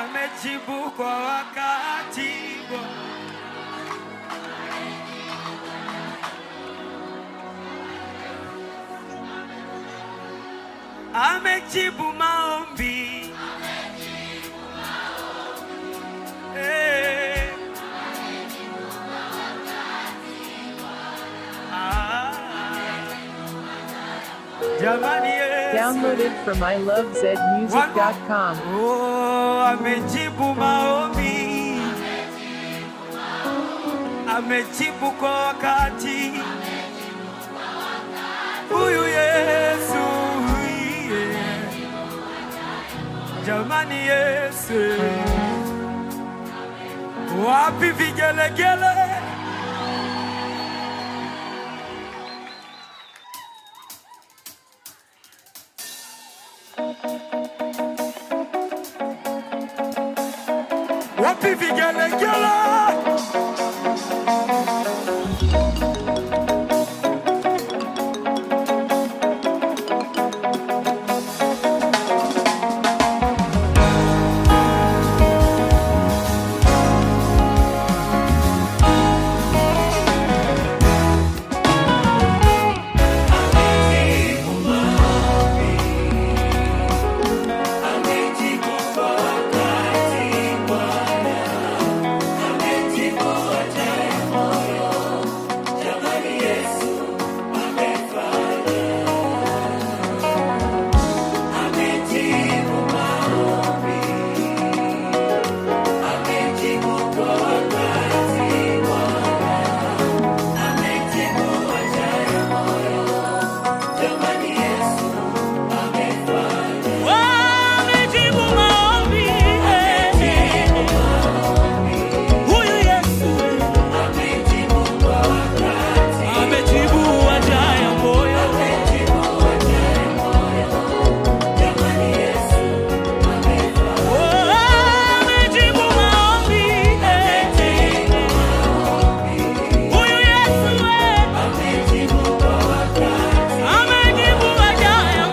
amejibu kwa wakati. Amejibu maombi. Eh. Ah. Jamani Yesu. Downloaded from ilovezmusic.com. Oh, amejibu maombi, amejibu kwa wakati. Huyu Yesu, yeah. jamani Yesu, wapi vigelegele? Wapi vigelegele? Amejibu maombi, huyu Yesu amejibu haja ya moyo. Oh, amejibu maombi, huyu Yesu amejibu haja ya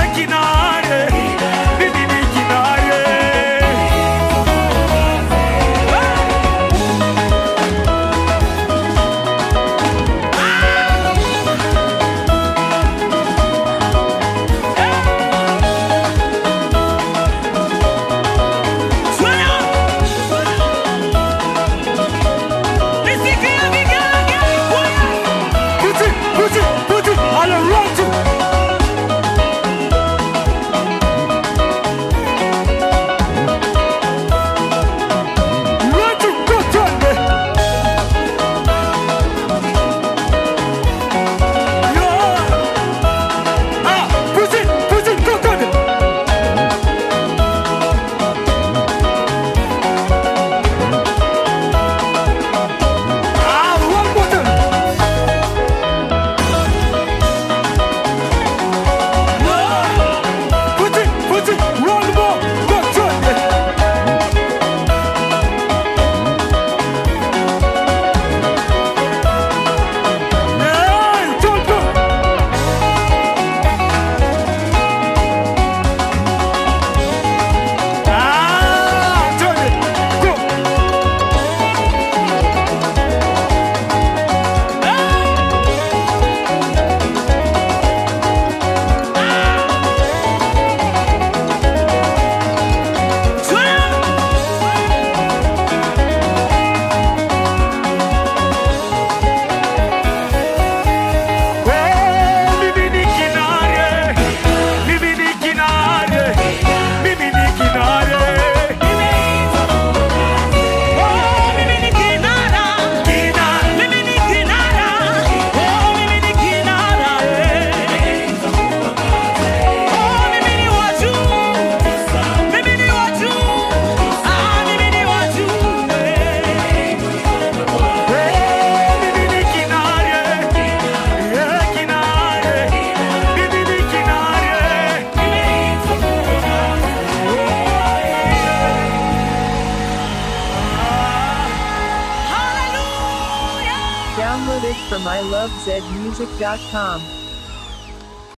kinare, mimi ni kinare. Nisikie vigelegele kwaya. Puti, puti, puti, ale rotu. Rotu, kotende. Yeah. Ah, puti, puti, kotende. Ah, one more time. Put it, put it, one more, one time. Hey, don't go. Ah, turn it, go. Oh, mimi ni kinare, mimi ni kinare, mimi ni kinare. Oh, mimi ni kinara. Kinare. Mimi ni kinara. Oh, mimi ni kinara. Oh, mimi ni wa juu. Mimi ni wa juu. Ah, mimi ni wa juu. Oh, mimi ni kinare, yeah, kinare, mimi ni kinare. Hallelujah. Download it from ilovezmusic.com.